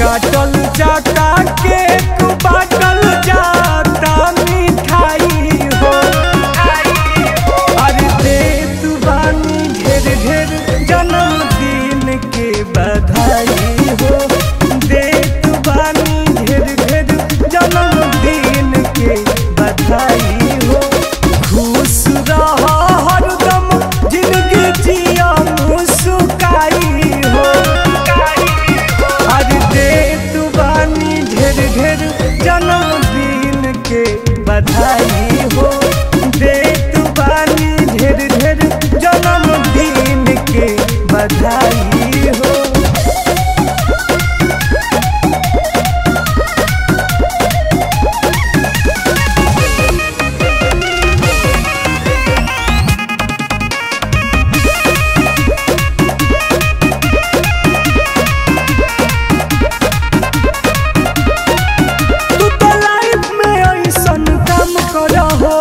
काटल जाता केक बाटल जाता मिठाई हो अरे दे तू बानी ढेर ढेर जन्मदिन के बधाई हो दे तू बानी ढेर ढेर जन्मदिन के बधाई हो खुश रह हरदम जिंदगी जिया मुस्काई हो अरे दे तू बानी ढेर ढेर जन्मदिन के बधाई हो दे तू बानी ढेर ढेर जन्मदिन के बधाई हो तू तो लाइफ में ऐसन काम करहो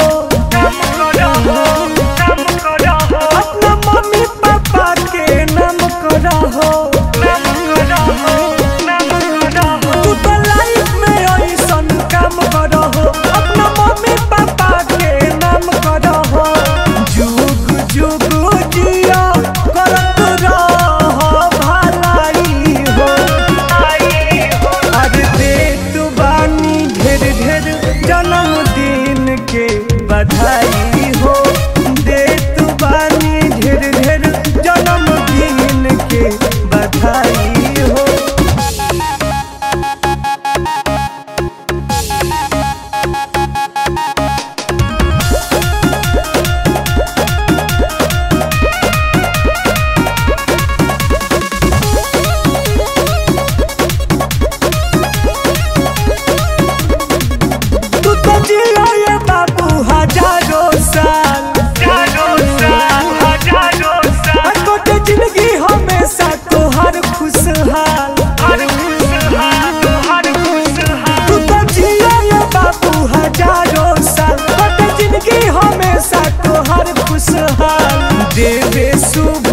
अपना मम्मी पापा के नाम करहो तू तो लाइफ में ऐसन काम करहो अपना मम्मी पापा के नाम करहो जुग जुग जिया करत रह भलाई हो अरे दे तू बानी ढेर ढेर जन्मदिन के बधाई हो दे तू बानी ढेर ढेर जन्मदिन के बधाई हो तू तो जिया ये बाबू हजारों साल अकोटे जिंदगी हमेशा तोहर खुशहाल तू तो जिया ये बाबू हजारों साल अकोटे जिंदगी हमेशा तोहर खुशहाल देवे शुभ